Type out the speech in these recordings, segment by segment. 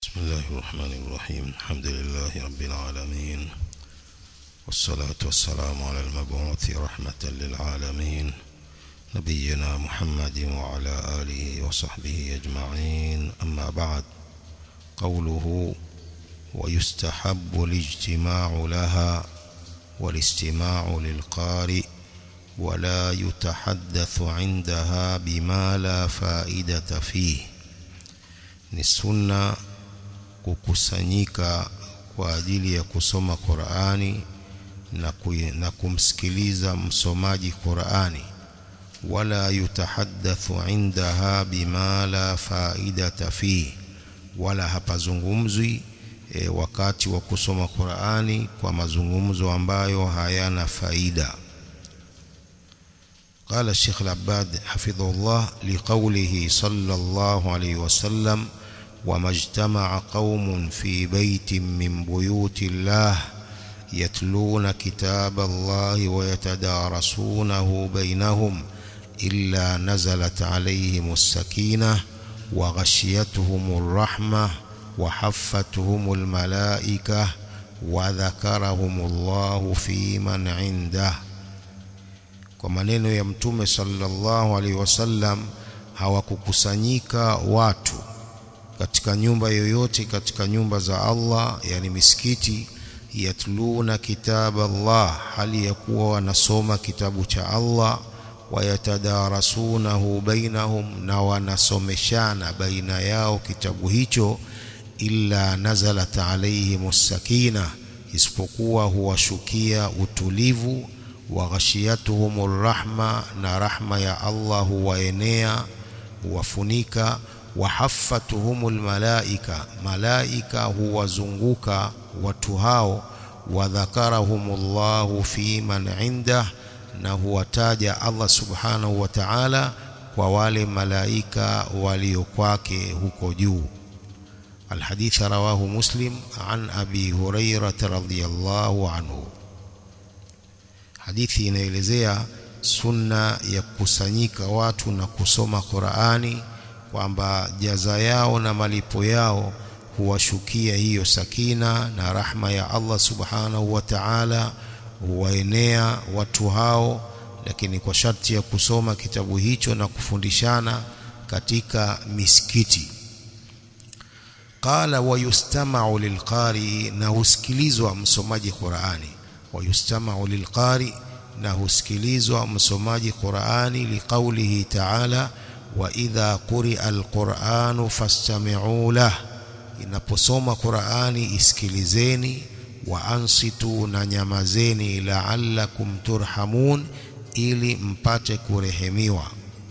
بسم الله الرحمن الرحيم الحمد لله رب العالمين والصلاة والسلام على المبعوث رحمة للعالمين نبينا محمد وعلى آله وصحبه أجمعين أما بعد قوله ويستحب الاجتماع لها والاستماع للقارئ ولا يتحدث عندها بما لا فائدة فيه ni sunna kukusanyika kwa ajili ya kusoma Qur'ani na, na kumsikiliza msomaji Qur'ani wala yutahaddathu indaha bima la faidata fi wala hapazungumzwi e, wakati wa kusoma Qur'ani kwa mazungumzo ambayo hayana faida قال الشيخ العباد حفظه الله لقوله صلى الله عليه وسلم وما اجتمع قوم في بيت من بيوت الله يتلون كتاب الله ويتدارسونه بينهم إلا نزلت عليهم السكينة وغشيتهم الرحمة وحفتهم الملائكة وذكرهم الله في من عنده kwa maneno ya mtume sallallahu alaihi wasallam hawakukusanyika watu katika nyumba yoyote katika nyumba za Allah yani misikiti yatluna kitab Allah hali ya kuwa wanasoma kitabu cha Allah wayatadarasunahu bainahum na wanasomeshana baina yao kitabu hicho illa nazalat alaihim sakina isipokuwa huwashukia utulivu waghashiyatuhumur rahma na rahma ya Allah huwaenea huwafunika wahaffatuhumul malaika malaika huwazunguka watu hao wadhakarahumullahu fi man indah na huwataja Allah subhanahu wa ta'ala kwa wale malaika walio kwake huko juu الحديث رواه مسلم عن أبي هريرة رضي الله عنه hadithi inaelezea sunna ya kukusanyika watu na kusoma Qur'ani kwamba jaza yao na malipo yao huwashukia hiyo sakina na rahma ya Allah subhanahu wa ta'ala huwaenea watu hao lakini kwa sharti ya kusoma kitabu hicho na kufundishana katika misikiti qala wayustama'u lilqari na husikilizwa msomaji Qur'ani ويستمع للقارئ na husikilizwa msomaji Qur'ani liqaulihi ta'ala wa idha quri'a alqur'anu fastami'u lah inaposoma Qur'ani isikilizeni wa ansitu na nyamazeni la'allakum turhamun ili mpate kurehemiwa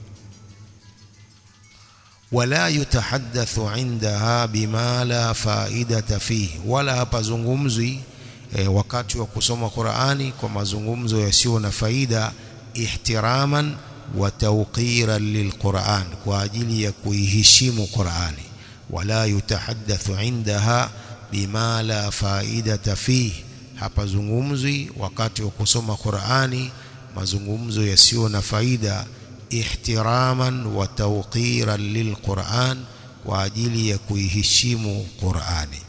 wala yutahaddathu indaha bima la faidata fihi wala hapazungumzwi e, wakati wa kusoma Qur'ani kwa mazungumzo yasiyo na faida ihtiraman wa tawqiran lilquran kwa ajili ya kuiheshimu Qur'ani wala yutahaddathu indaha bima la faidata fihi hapazungumzwi wakati wa kusoma Qur'ani mazungumzo yasiyo na faida ihtiraman wa tawqiran lilquran kwa ajili ya kuiheshimu Qur'ani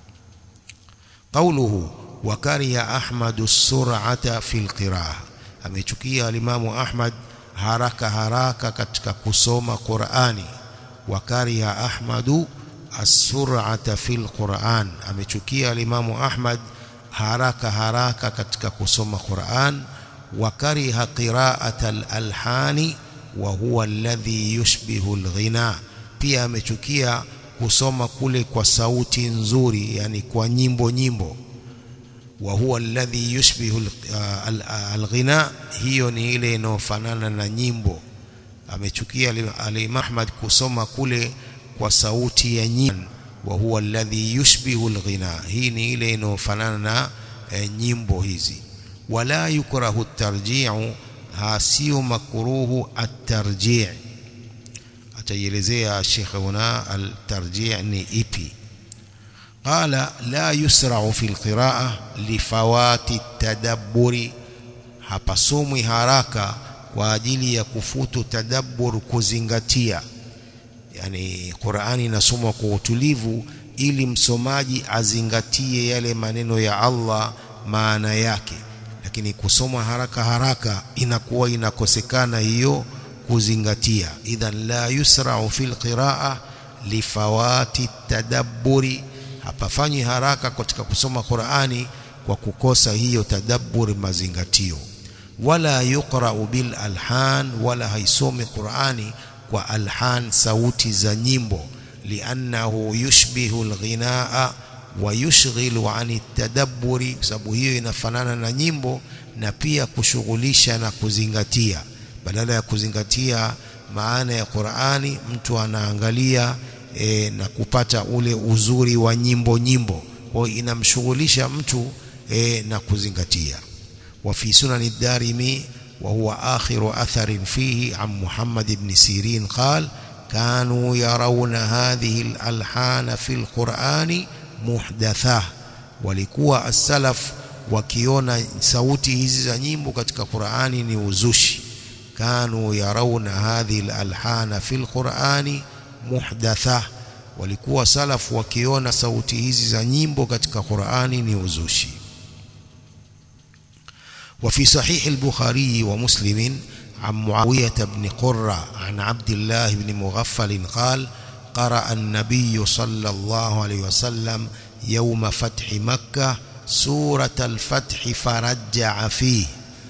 قوله وكره أحمد السرعة في القراءة amechukia alimamu Ahmad haraka haraka katika kusoma Qur'ani wakariha Ahmadu as-sur'ata fil Qur'an amechukia alimamu Ahmad haraka haraka katika kusoma Qur'an wakariha qira'ata al-alhani wa huwa alladhi yushbihu al-ghina pia amechukia kusoma kule kwa sauti nzuri yani kwa nyimbo nyimbo wa huwa alladhi yushbihu alghina hiyo ni ile inayofanana na nyimbo amechukia Ali Ahmad kusoma kule kwa sauti ya nyimbo wa huwa alladhi yushbihu alghina hii ni ile inayofanana na e, nyimbo hizi wala yukrahu at-tarji'u hasiu makruhu at-tarji' ataielezea Sheikh huna al-tarji' ni ipi قال لا يسرع في القراءة لفوات التدبر hapasomwi haraka kwa ajili ya kufutu tadabbur kuzingatia yani Qur'ani inasomwa kwa utulivu ili msomaji azingatie yale maneno ya Allah maana yake lakini kusoma haraka haraka inakuwa inakosekana hiyo kuzingatia idhan la yusra'u fil qira'a lifawati tadabburi hapafanyi haraka katika kusoma Qur'ani kwa kukosa hiyo tadabburi mazingatio wala yuqra'u bil alhan wala haisomi Qur'ani kwa alhan sauti za nyimbo liannahu yushbihu alghinaa wa yushghilu ani tadabburi sababu hiyo inafanana na nyimbo na pia kushughulisha na kuzingatia badala ya kuzingatia maana ya Qur'ani mtu anaangalia e, na kupata ule uzuri wa nyimbo nyimbo kwa inamshughulisha mtu e, na kuzingatia wa fi sunan ad-darimi wa huwa akhiru atharin fihi an Muhammad ibn Sirin qala كانوا يرون هذه الألحان في القرآن محدثة walikuwa as-salaf wakiona sauti hizi za nyimbo katika Qur'ani ni uzushi kanu yarawna hadhihi al-alhana fil Qur'ani muhdatha walikuwa salaf wakiona sauti hizi za nyimbo katika Qur'ani ni uzushi وفي صحيح البخاري ومسلم عن معاوية بن قرة عن عبد الله بن مغفل قال قرأ النبي صلى الله عليه وسلم يوم فتح مكة سورة الفتح فرجع فيه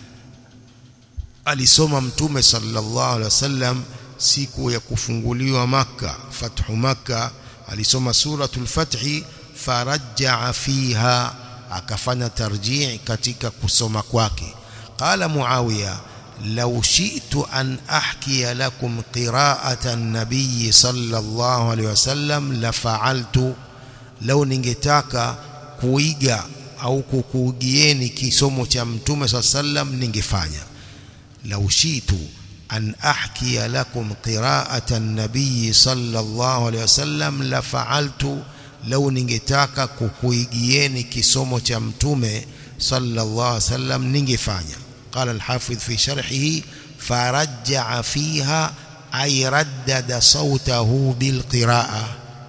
alisoma mtume sallallahu alaihi wasallam siku ya kufunguliwa maka fathu maka alisoma suratul fathi farajaa fiha akafanya tarjii katika kusoma kwake qala muawiya law shi'tu an ahkiya lakum qira'ata an-nabiy sallallahu alaihi wasallam la fa'altu law ningetaka kuiga au kukuugieni kisomo cha mtume sallam ningefanya law shi'tu an ahkiya lakum qira'ata an-nabiy sallallahu alaihi wasallam la fa'altu lau ningetaka kukuigieni kisomo cha mtume sallallahu alaihi wasallam ningefanya qala al-hafidh fi sharhihi farajja fiha ay raddada sautahu bilqiraa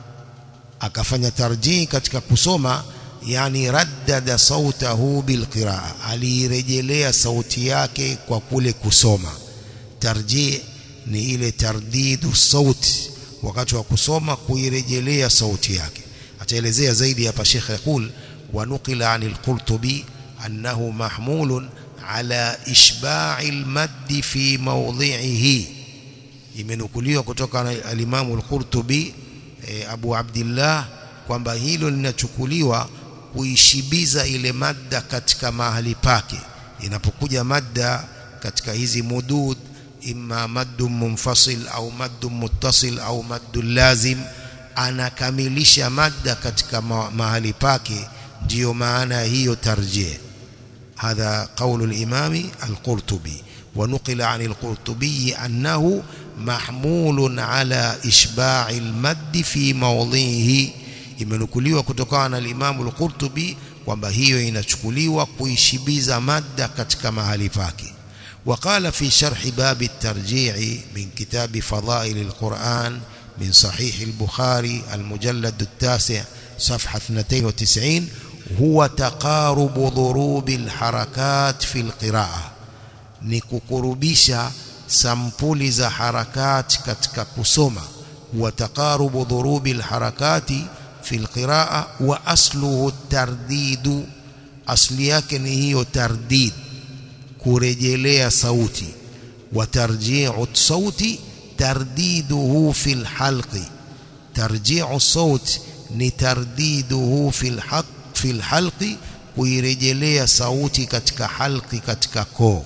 akafanya tarjih katika kusoma yani raddada sautahu bilqiraa alirejelea sauti yake kwa kule kusoma tarjih ni ile tardidu sauti wakati wa kusoma kuirejelea sauti yake ataelezea zaidi hapa Sheikh yakul wa nuqila anil Qurtubi annahu mahmulun ala ishba'i al-madd fi mawdhi'ihi imenukuliwa kutoka al-Imam al-Qurtubi e, Abu Abdullah kwamba hilo linachukuliwa kuishibiza ile madda katika mahali pake inapokuja madda katika hizi mudud imma maddu munfasil au maddu muttasil au maddu lazim anakamilisha madda katika mahali pake ndiyo maana hiyo tarjih hadha qawlu al-imami al-Qurtubi ونقل عن القرطبي أنه محمول على إشباع المد في موضعه imenukuliwa kutokana na al-Imam al-Qurtubi kwamba hiyo inachukuliwa kuishibiza madda katika mahali pake وقال في شرح باب الترجيع من كتاب فضائل القرآن من صحيح البخاري المجلد التاسع صفحة 92 هو تقارب ضروب الحركات في القراءة نكقربisha sampuli za harakati katika kusoma wa taqarubu dhurubi alharakati fi alqiraa wa asluhu tardidu asli yake ni hiyo tardid kurejelea sauti wa tarji'u sauti tardiduhu fi alhalqi tarji'u saut ni tardiduhu fi alhaq fi alhalqi kuirejelea sauti katika halqi katika koo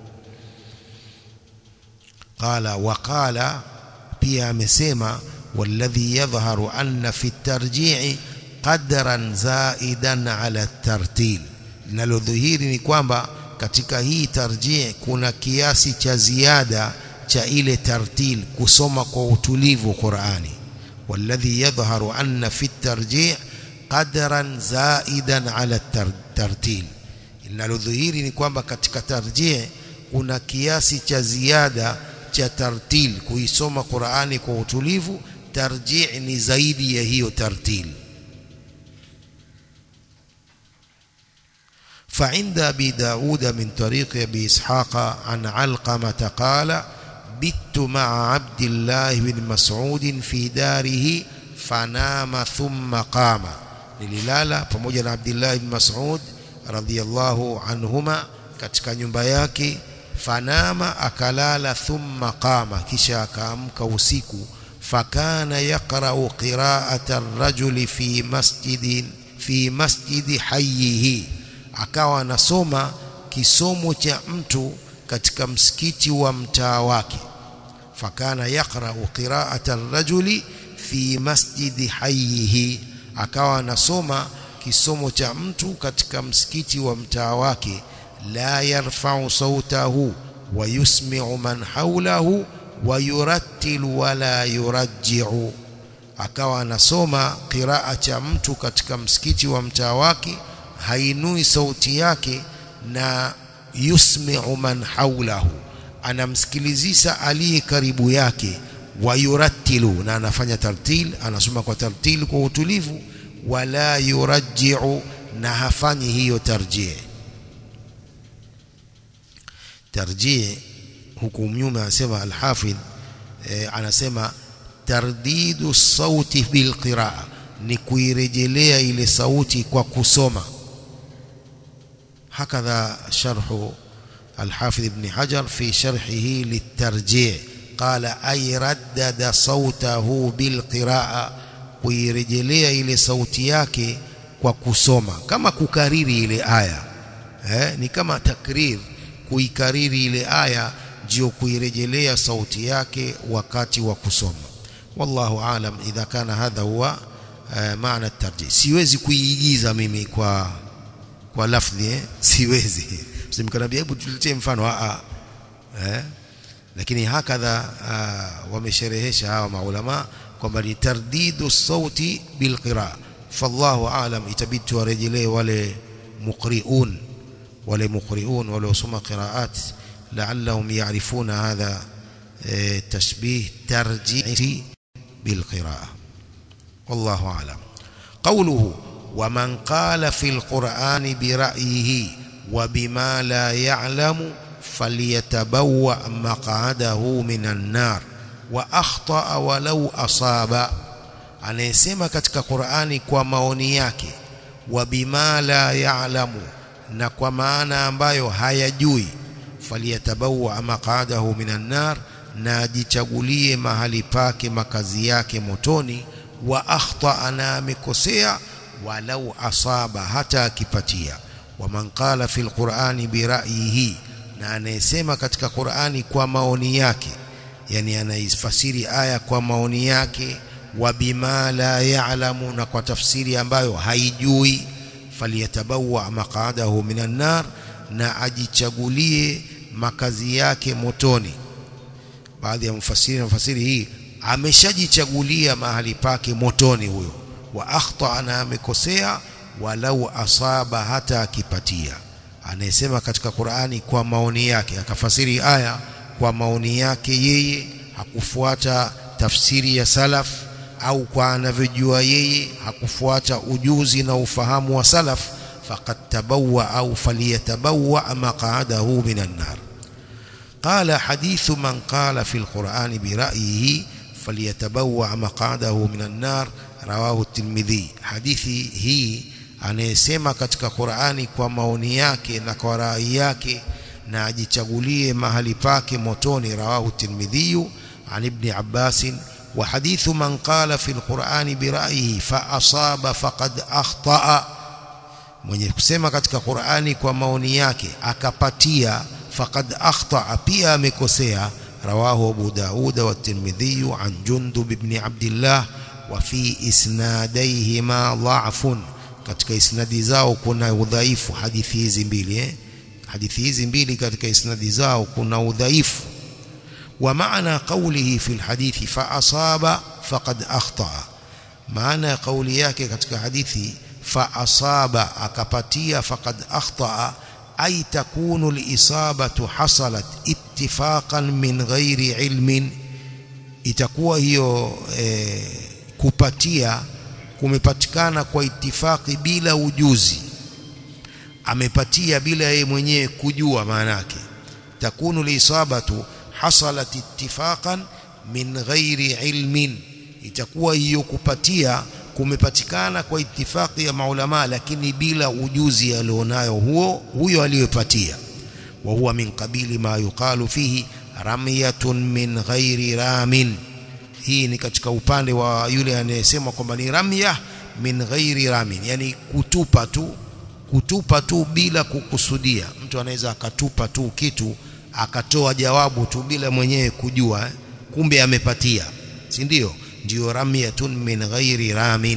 qala wa qala pia amesema والذي يظهر أن في الترجيع قدرا زائدا على الترتيل linalodhihiri ni kwamba katika hii tarjih kuna kiasi cha ziada cha ile tartil kusoma kwa utulivu Qur'ani والذي يظهر أن في الترجيع قدرا زائدا على الترتيل linalodhihiri ni kwamba katika tarjih kuna kiasi cha ziada cha tartil kuisoma Qur'ani kwa utulivu tarjih ni zaidi ya hiyo tartil فعند أبي داود من طريق أبي إسحاق عن علقمة قال بت مع عبد الله بن مسعود في داره فنام ثم قام nililala pamoja na Abdullah ibn Mas'ud radhiyallahu anhuma katika nyumba yake fanama akalala thumma qama kisha akaamka usiku fakana yaqra'u qira'ata ar-rajuli fi masjidin fi masjidi hayyihi akawa anasoma kisomo cha mtu katika msikiti wa mtaa wake fakana yaqra'u qira'ata ar-rajuli fi masjidi hayyihi akawa anasoma kisomo cha mtu katika msikiti wa mtaa wake la yarfa'u sautahu wa yusmi'u man hawlahu wa yurattilu wala yurajji'u akawa anasoma qiraa cha mtu katika msikiti wa mtaa wake hainui sauti yake na yusmi'u man hawlahu anamsikilizisha aliye karibu yake wayurattilu na anafanya tartil anasoma kwa tartil kwa utulivu wala yurajji'u na hafanyi hiyo tarjih tarjih huku mnyume anasema alhafidh e, anasema tardidu sauti bilqiraa ni kuirejelea ile sauti kwa kusoma hakadha sharhu الحافظ ابن حجر في شرحه للترجيع قال أي ردد صوته بالقراءة kuirejelea ile sauti yake kwa kusoma kama kukariri ile aya eh, ni kama takrir kuikariri ile aya ndio kuirejelea sauti yake wakati wa kusoma wallahu alam idha kana hadha huwa uh, maana tarjih siwezi kuiigiza mimi kwa kwa lafdhi eh? siwezi msimkanambia hebu tuletee mfano a eh lakini hakadha uh, wamesherehesha hawa maulama kwamba ni tardidu sauti bilqiraa fallahu alam itabidi tuwarejelee wale muqriun wale muqriun waliosoma qiraat la'allahum ya'rifuna hadha tashbih tarjihi bilqiraa wallahu alam qawluhu ومن قال في القرآن برأيه وبما لا يعلم فليتبوأ مقعده من النار واخطا walau asaba anayesema katika Qur'ani kwa maoni yake wa bima la ya'lamu na kwa maana ambayo hayajui faliyatabawa maqadahu minan nar na ajichagulie mahali pake makazi yake motoni wa akhta na amekosea walau asaba hata akipatia wa man qala fil qur'ani bi ra'yihi na anayesema katika Qur'ani kwa maoni yake yani anaifasiri aya kwa maoni yake wa bima la ya'lamu na kwa tafsiri ambayo haijui faliyatabawa maqadahu minan nar na ajichagulie makazi yake motoni baadhi ya mfasiri na mfasiri hii ameshajichagulia mahali pake motoni huyo wa akhta na amekosea walau asaba hata akipatia anayesema katika Qur'ani kwa maoni yake akafasiri aya kwa maoni yake yeye hakufuata tafsiri ya salaf au kwa anavyojua yeye hakufuata ujuzi na ufahamu wa salaf faqad tabawwa au faliyatabawa maq'adahu minan nar qala hadithu man qala fi alquran bi ra'yihi faliyatabawa maq'adahu minan nar rawahu at-tirmidhi hadithi hii anayesema katika Qur'ani kwa maoni yake na kwa rai yake na ajichagulie mahali pake motoni rawahu tirmidhi an ibn abbas wa hadithu man qala fi alquran bi ra'yihi fa asaba faqad akhta'a mwenye kusema katika Qur'ani kwa maoni yake akapatia faqad akhta'a pia amekosea rawahu abu daud wa tirmidhi an jundub ibn abdullah wa fi isnadayhima dha'fun katika isnadi zao kuna udhaifu hadithi hizi mbili eh hadithi hizi mbili katika isnadi zao kuna udhaifu wa maana qawlihi fi alhadithi fa asaba faqad akhta maana kauli yake katika hadithi fa asaba akapatia faqad akhta ay takunu alisabatu hasalat ittifaqan min ghairi ilmin itakuwa hiyo eh, kupatia kumepatikana kwa itifaki bila ujuzi amepatia bila yeye mwenyewe kujua maana yake takunu lisabatu hasalat ittifaqan min ghairi ilmin itakuwa hiyo kupatia kumepatikana kwa itifaki ya maulama lakini bila ujuzi alionayo huo huyo aliyopatia wa huwa min qabili ma yuqalu fihi ramyatun min ghairi ramin hii ni katika upande wa yule anayesema kwamba ni ramya min ghairi ramin yani kutupa tu kutupa tu bila kukusudia mtu anaweza akatupa tu kitu akatoa jawabu tu bila mwenyewe kujua eh? kumbe amepatia si ndio ndio ramyatun min ghairi ramin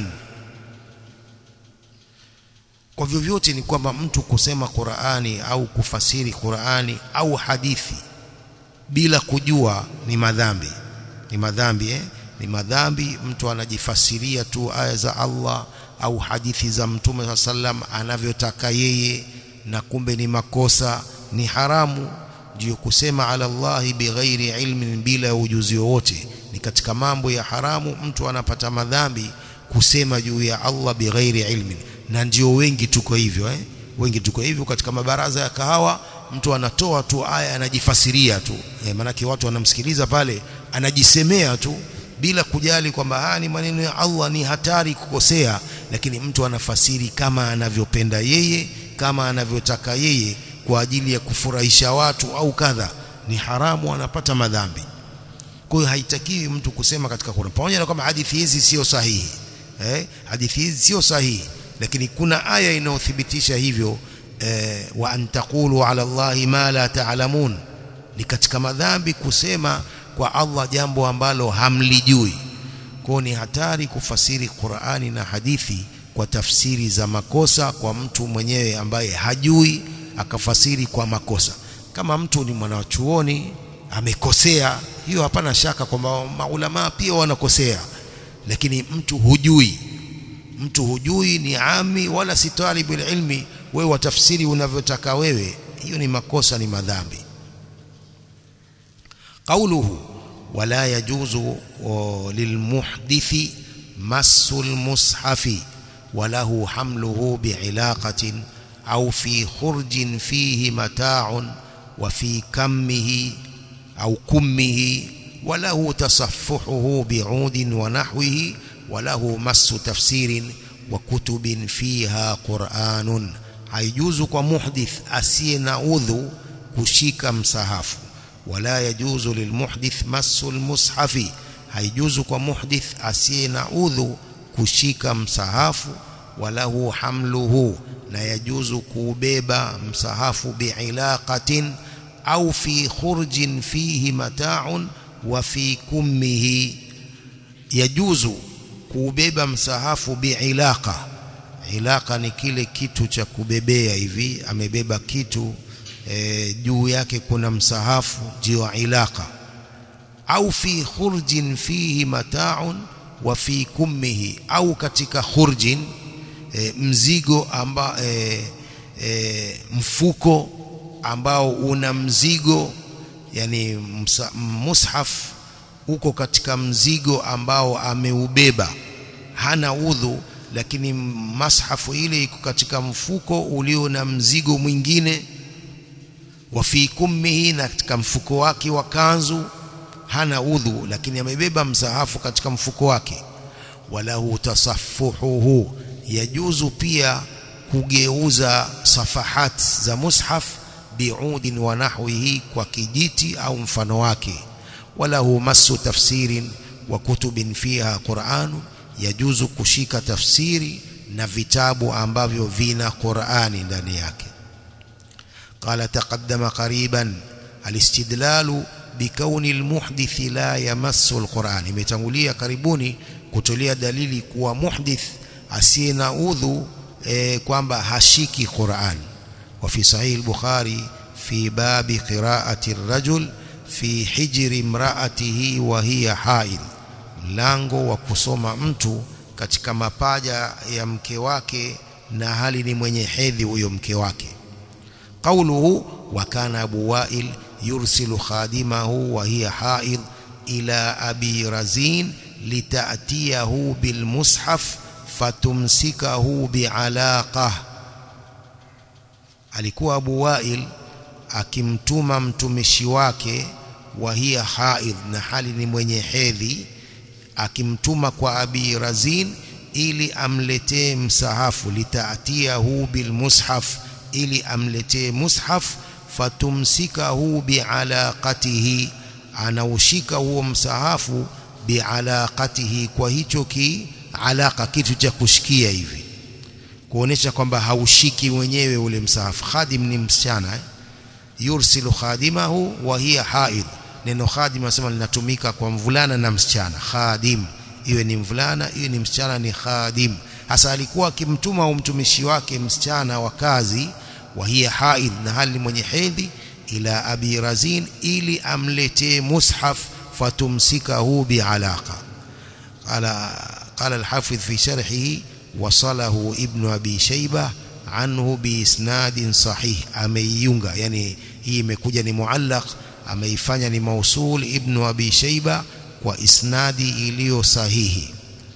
kwa vyovyote ni kwamba mtu kusema Qur'ani au kufasiri Qur'ani au hadithi bila kujua ni madhambi ni madhambi eh? ni madhambi mtu anajifasiria tu aya za Allah au hadithi za mtume sallam anavyotaka yeye na kumbe ni makosa ni haramu ndio kusema ala Allahi bighairi ilmin bila ujuzi wowote ni katika mambo ya haramu mtu anapata madhambi kusema juu ya Allah bighairi ilmin na ndio wengi tuko hivyo eh wengi tuko hivyo katika mabaraza ya kahawa mtu anatoa tu aya anajifasiria tu eh, maanake watu wanamsikiliza pale anajisemea tu bila kujali kwamba haya ni maneno ya Allah ni hatari kukosea lakini mtu anafasiri kama anavyopenda yeye kama anavyotaka yeye kwa ajili ya kufurahisha watu au kadha ni haramu anapata madhambi kwa hiyo haitakiwi mtu kusema katika Qur'an pamoja na kwamba hadithi hizi sio sahihi eh hadithi hizi sio sahihi lakini kuna aya inayothibitisha hivyo eh, wa antaqulu ala Allahi ma la ta'lamun ni katika madhambi kusema kwa Allah jambo ambalo hamlijui kwa ni hatari kufasiri Qur'ani na hadithi kwa tafsiri za makosa kwa mtu mwenyewe ambaye hajui akafasiri kwa makosa kama mtu ni mwanachuoni amekosea hiyo hapana shaka kwamba maulama pia wanakosea lakini mtu hujui mtu hujui ni ami wala si talibu ilmi wewe watafsiri unavyotaka wewe hiyo ni makosa ni madhambi قوله ولا يجوز للمحدث مس المصحف وله حمله بعلاقة أو في خرج فيه متاع وفي كمه أو كمه وله تصفحه بعود ونحوه وله مس تفسير وكتب فيها قرآن هيجوز كمحدث أسين أذو كشيك مصحف ولا يجوز للمحدث مس المصحف هيجوز كمحدث أسين أذو كشيك مصحف وله حمله na yajuzu kuubeba msahafu biilaqatin au fi khurjin fihi mata'un wa fi kummihi yajuzu kuubeba msahafu biilaqa ilaqa ni kile kitu cha kubebea hivi amebeba kitu e, juu yake kuna msahafu ndio ilaqa au fi khurjin fihi mata'un wa fi kummihi au katika khurjin e, mzigo amba e, e, mfuko ambao una mzigo yani msa, mushaf uko katika mzigo ambao ameubeba hana udhu lakini mashafu ile iko katika mfuko ulio na mzigo mwingine wa fi kummihi na katika mfuko wake wa kanzu hana udhu lakini amebeba msahafu katika mfuko wake walahu tasaffuhuhu yajuzu pia kugeuza safahat za mushaf biudin wa nahwihi kwa kijiti au mfano wake walahu masu tafsirin wa kutubin fiha Qur'an yajuzu kushika tafsiri na vitabu ambavyo vina Qur'ani ndani yake قال تقدم قريبا الاستدلال بكون المحدث لا يمس القرآن imetangulia karibuni kutolea dalili kuwa muhdith asiye na udhu e, kwamba hashiki Qur'an wa fi sahih al-Bukhari fi babi qira'ati ar-rajul fi hijri imra'atihi wa hiya haid mlango wa kusoma mtu katika mapaja ya mke wake na hali ni mwenye hedhi huyo mke wake قوله وكان أبو وائل يرسل خادمه وهي حائض إلى أبي رزين لتأتيه بالمصحف فتمسكه بعلاقة alikuwa Abu Wail akimtuma mtumishi wake wa hiya haidh na hali ni mwenye hedhi akimtuma kwa Abi Razin ili amletee msahafu litaatiyahu bilmushaf ili amletee mushaf fatumsikahu bialaqatihi anaushika huo msahafu bialaqatihi kwa hicho ki alaka kitu cha kushikia hivi kuonesha kwamba haushiki wenyewe ule msahafu khadim ni msichana eh? yursilu khadimahu wa hiya haid neno khadim nasema linatumika kwa mvulana na msichana khadim iwe ni mvulana iwe ni msichana ni khadim hasa alikuwa akimtuma au mtumishi wake msichana wa kazi wa hiya haid na hali mwenye hedhi ila abi razin ili amletee mushaf fatumsikahu bialaqa qala qala al-hafiz fi sharhihi wasalahu ibn abi shayba anhu biisnadin sahih ameiunga yani hii imekuja ni muallaq ameifanya ni mausul ibn abi shayba kwa isnadi iliyo sahihi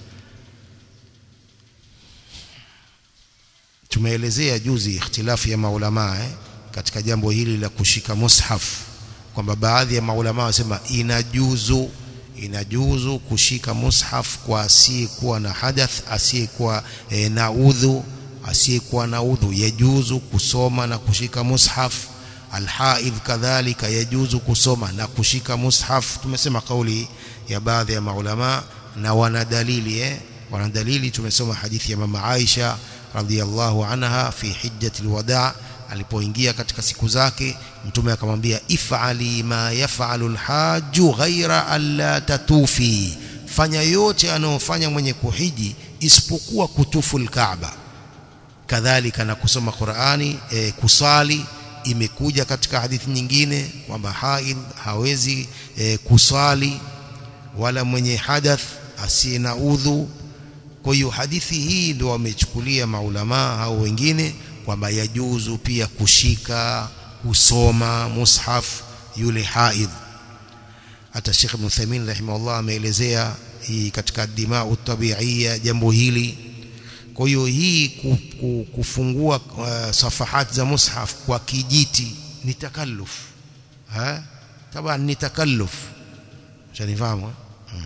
tumeelezea juzi ikhtilafu ya maulama eh, katika jambo hili la kushika mushaf kwamba baadhi ya maulama wasema inajuzu inajuzu kushika mushaf kwa asiyekuwa na hadath asiyekuwa e, na udhu asiyekuwa na udhu yajuzu kusoma na kushika mushaf alhaidh kadhalika yajuzu kusoma na kushika mushaf tumesema kauli ya baadhi ya maulama na wana dalili eh wana dalili tumesoma hadithi ya mama Aisha radhiallahu anha fi hijjatil wadaa alipoingia katika siku zake mtume akamwambia ifali ma yafalu alhaju ghaira alla tatufi fanya yote anayofanya mwenye kuhiji isipokuwa kutufu alkaaba kadhalika na kusoma Qur'ani e, kusali imekuja katika hadithi nyingine kwamba haid hawezi e, kusali wala mwenye hadath asiye na udhu kwa hiyo hadithi hii ndio wamechukulia maulama au wengine kwamba yajuzu pia kushika kusoma mushaf yule haidh hata Sheikh Ibn Uthaymeen rahimahullah ameelezea hii katika dimau tabiia jambo hili kwa hiyo hii kufungua uh, safahat za mushaf kwa kijiti ni takalluf ha taban ni takalluf shanifahamu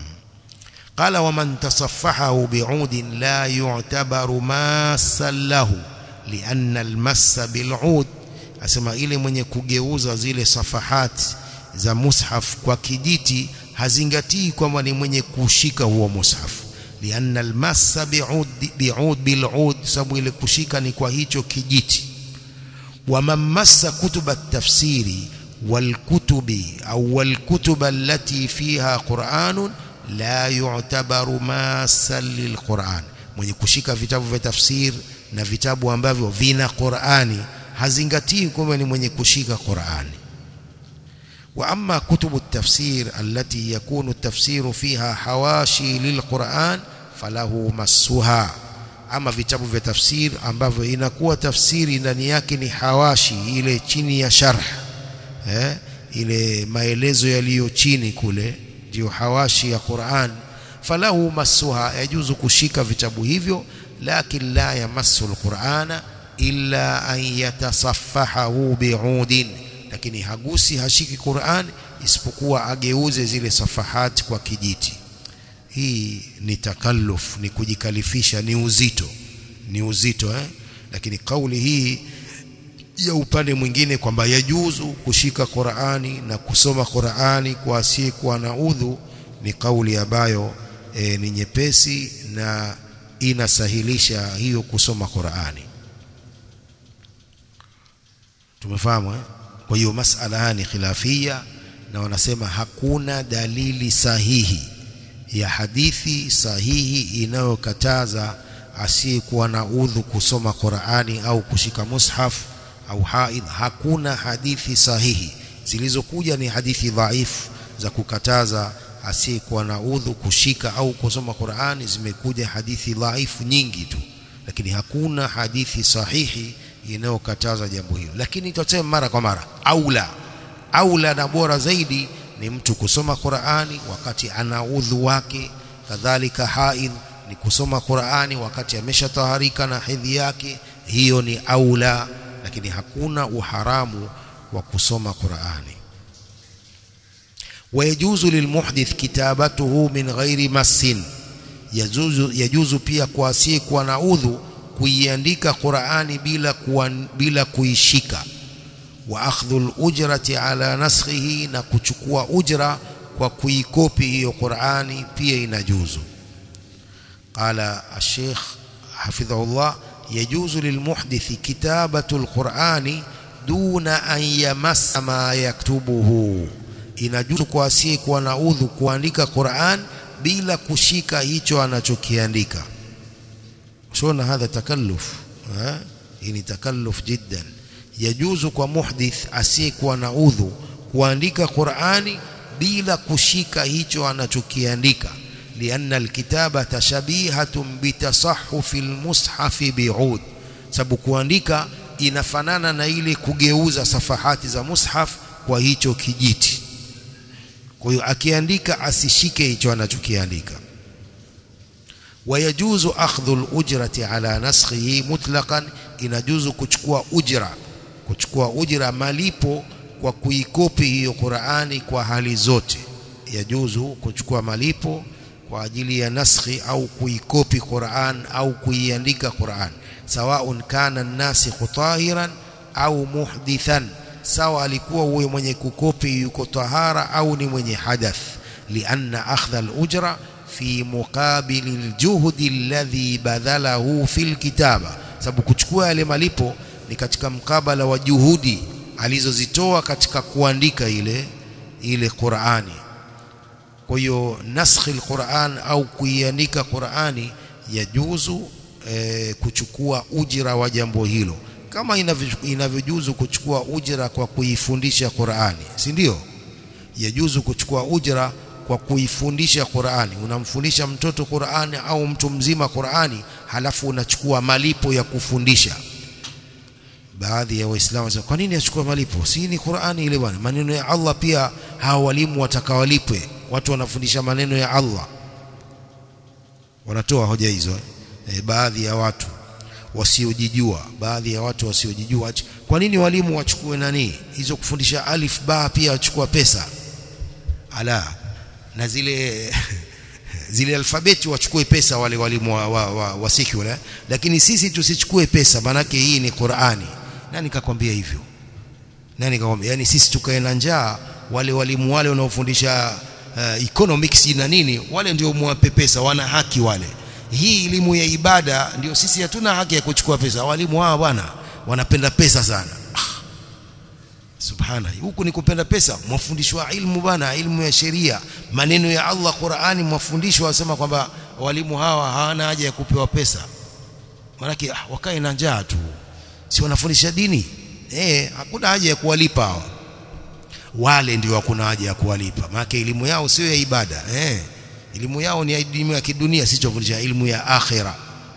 قال ومن تصفحه بعود لا يعتبر ماسا له لأن المس بالعود asema ile mwenye kugeuza zile safahati za mushaf kwa kijiti hazingatii kwamba ni mwenye kushika huo mushaf lianna almassa bi'ud bi'ud bil'ud sababu ile kushika ni kwa hicho kijiti wa mamassa kutuba tafsiri walkutubi au walkutuba allati fiha qur'anun la yu'tabaru masan lilquran mwenye kushika vitabu vya tafsir na vitabu ambavyo vina Qur'ani hazingatii kwamba ni mwenye kushika Qur'ani wa amma kutubu tafsir allati yakunu tafsiru fiha hawashi lilquran falahu massuha ama vitabu vya tafsir ambavyo inakuwa tafsiri ndani yake ni hawashi ile chini ya sharh eh ile maelezo yaliyo chini kule ndio hawashi ya Qur'an falahu massuha yajuzu kushika vitabu hivyo lakin la yamassu alqur'ana illa an yatasaffahahu bi'udin lakini hagusi hashiki Qur'an isipokuwa ageuze zile safahati kwa kijiti hii ni takalluf ni kujikalifisha ni uzito ni uzito eh lakini kauli hii ya upande mwingine kwamba yajuzu kushika Qur'ani na kusoma Qur'ani kwa asiyekuwa na udhu ni kauli ambayo e, ni nyepesi na inasahilisha hiyo kusoma Qur'ani tumefahamu eh? kwa hiyo masala ni khilafia na wanasema hakuna dalili sahihi ya hadithi sahihi inayokataza asiyekuwa na udhu kusoma Qur'ani au kushika mushaf au haid hakuna hadithi sahihi zilizokuja ni hadithi dhaifu za kukataza asiyekuwa na udhu kushika au kusoma Qur'ani zimekuja hadithi dhaifu nyingi tu lakini hakuna hadithi sahihi inayokataza jambo hilo lakini tutasema mara kwa mara aula aula na bora zaidi ni mtu kusoma Qur'ani wakati ana udhu wake kadhalika haid ni kusoma Qur'ani wakati ameshataharika na hedhi yake hiyo ni aula lakini hakuna uharamu wa kusoma Qur'ani wayajuzu lilmuhdith kitabatuhu min ghairi massin yajuzu, yajuzu pia kwa asiyekuwa na udhu kuiandika Qur'ani bila kuwa, bila kuishika wa akhdhu al-ujrati ala naskhihi na kuchukua ujra kwa kuikopi hiyo Qur'ani pia inajuzu qala al-sheikh hafidhahullah yajuzu lilmuhdithi kitabatu al-Qur'ani duna an yamassa ma yaktubuhu inajuzu kwa asiyekuwa na udhu kuandika Qur'an bila kushika hicho anachokiandika shona hadha takalluf hii ni takalluf jiddan yajuzu kwa muhdith asiyekuwa na udhu kuandika Qur'ani bila kushika hicho anachokiandika lianna alkitabata shabihatun bitasahhufi almushafi bi'ud sababu kuandika inafanana na ile kugeuza safahati za mushaf kwa hicho kijiti kwa hiyo akiandika asishike hicho anachokiandika wayajuzu akhdhu al-ujrati ala naskhihi mutlaqan inajuzu kuchukua ujra kuchukua ujra malipo kwa kuikopi hiyo Qur'ani kwa hali zote yajuzu kuchukua malipo kwa ajili ya naskhi au kuikopi Qur'an au kuiandika Qur'an sawaun kana nasikhu tahiran au muhdithan sawa alikuwa huyo mwenye kukopi yuko tahara au ni mwenye hadath lianna akhdha al-ujra fi muqabili al-juhdi alladhi badhalahu fil kitaba sababu kuchukua yale malipo ni katika mkabala wa juhudi alizozitoa katika kuandika ile ile Qur'ani kwa hiyo naskhi al-Qur'an au kuiandika Qur'ani yajuzu e, kuchukua ujira wa jambo hilo kama inavyojuzu kuchukua ujira kwa kuifundisha Qur'ani si ndio yajuzu kuchukua ujira kwa kuifundisha Qur'ani unamfundisha mtoto Qur'ani au mtu mzima Qur'ani halafu unachukua malipo ya kufundisha baadhi ya waislamu wanasema kwa nini achukua malipo si ni Qur'ani ile bwana maneno ya Allah pia hawa walimu watakawalipwe watu wanafundisha maneno ya Allah wanatoa hoja hizo eh, baadhi ya watu wasiojijua baadhi ya watu wasiojijua kwa nini walimu wachukue nani hizo kufundisha alif ba pia wachukua pesa ala na zile zile alfabeti wachukue pesa wale walimu wa, wa, wa, wa secular lakini sisi tusichukue pesa manake hii ni Qur'ani nani kakwambia hivyo nani kakwambia yani sisi tukae na njaa wale walimu wale wanaofundisha uh, economics na nini wale ndio muwape pesa wana haki wale hii elimu ya ibada ndio sisi hatuna haki ya kuchukua pesa walimu hawa bwana wanapenda pesa sana ah. subhana huku ni kupenda pesa mwafundishwa ilmu bwana ilmu ya sheria maneno ya Allah Qur'ani mwafundishwa wasema kwamba walimu hawa hawana haja ya kupewa pesa maanake ah, wakae na njaa tu si wanafundisha dini eh hakuna haja ya kuwalipa hawa wale ndio hakuna haja ya kuwalipa maana elimu yao sio ya ibada eh elimu yao ni elimu ya kidunia sichofundisha elimu ya akhira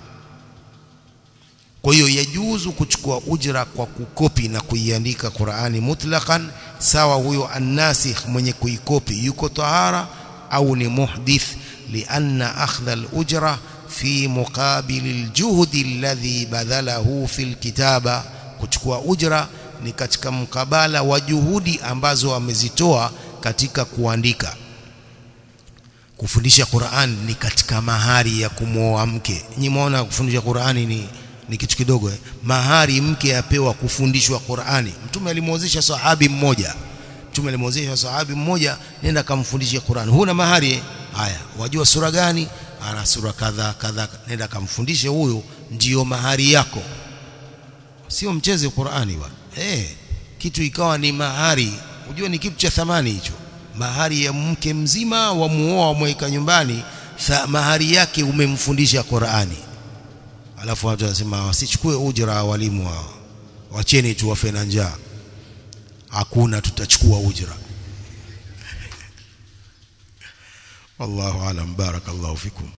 kwa hiyo yajuzu kuchukua ujra kwa kukopi na kuiandika Qur'ani mutlaqan sawa huyo annasikh mwenye kuikopi yuko tahara au ni muhdith lianna akhdha al-ujra fi muqabil al-juhd alladhi badhalahu fi al-kitaba kuchukua ujra ni katika mkabala wa juhudi ambazo amezitoa katika kuandika kufundisha Qur'an ni katika mahari ya kumwoa mke. Nyinyi muona kufundisha Qur'ani ni ni kitu kidogo eh? Mahari mke apewa kufundishwa Qur'ani. Mtume alimwozesha sahabi mmoja. Mtume alimwozesha sahabi mmoja nenda kamfundishe Qur'ani. Huna mahari eh? Haya, wajua sura gani? Ana sura kadha kadha. Nenda kamfundishe huyo ndiyo mahari yako. Sio mcheze Qur'ani bwana. Eh, kitu ikawa ni mahari. Unajua ni kitu cha thamani hicho mahari ya mke mzima wa muoa wamweka nyumbani mahari yake umemfundisha Qur'ani alafu watu wanasema wasichukue ujira walimu hao wacheni tu wafe na njaa hakuna tutachukua ujira wallahu alam barakallahu fikum